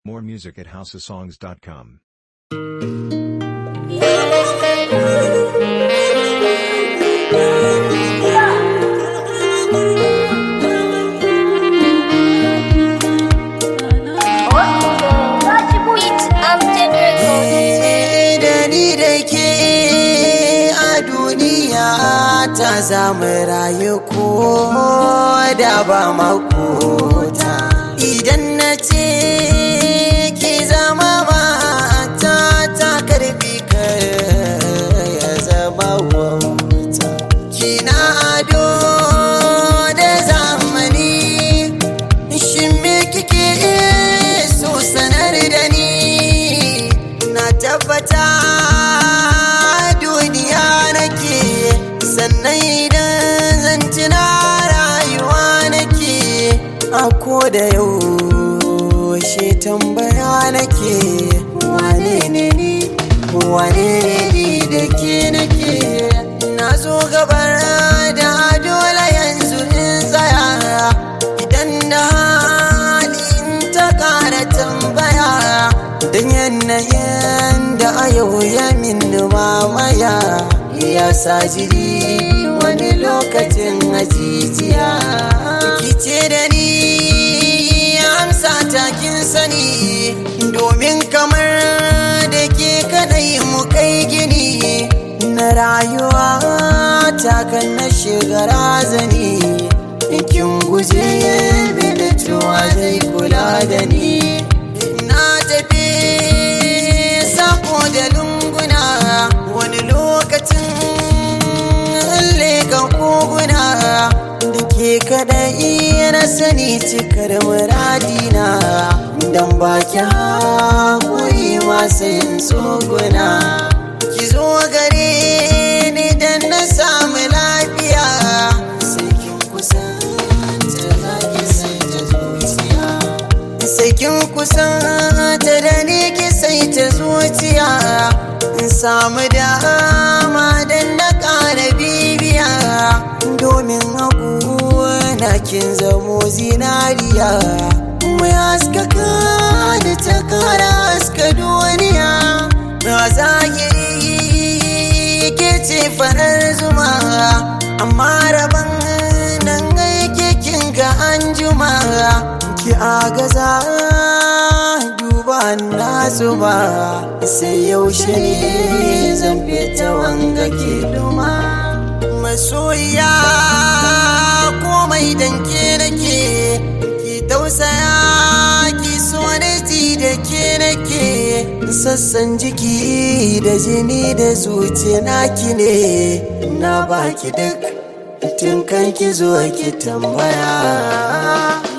More music at houseofsongs.com. da ni da ke a duniya ta zamu rayu ko da ba makota idan na ce ki zama mata ta karbi kar ya zama wauta kina ado da zamani shin me kike so sanar da ni na tabbata duniya nake sannan idan zan tuna rayuwa nake a ko da yaushe tambaya nake wane ne ni wane ne ni da ke nake na zo gabar da dole yanzu in tsaya idan na hali in ta kara tambaya don yanayin da a yau ya min mamaya ya sa jiri wani lokacin ajijiya kice da ni amsa takin sani domin kamar da ke kadai mu kai gini na rayuwa takan na shiga razani kin guje mini tuwa zai kula da ni na tafi sako da lunguna wani lokacin leka koguna da ke kadai na sani cikar muradina don baki haƙuri masu yin tsoguna ki zo gare ni don na samu lafiya sai kin kusanta za ki sai ta zuciya sai kin kusanta da ni ki sai ta zuciya in samu dama don na ƙara bibiya domin na kin zamo zinariya mai haskaka da ta kara haska duniya na zahiri ke ce farar zuma amma rabon nan aike kin ga an juma ki agaza duba na zuba sai yaushe ne zan fita wanga ke duma masoya komai danke nake ki tausaya ki so da ji da ke nake sassan jiki da jini da zuciya naki ne na baki duk tun kan ki zo ki tambaya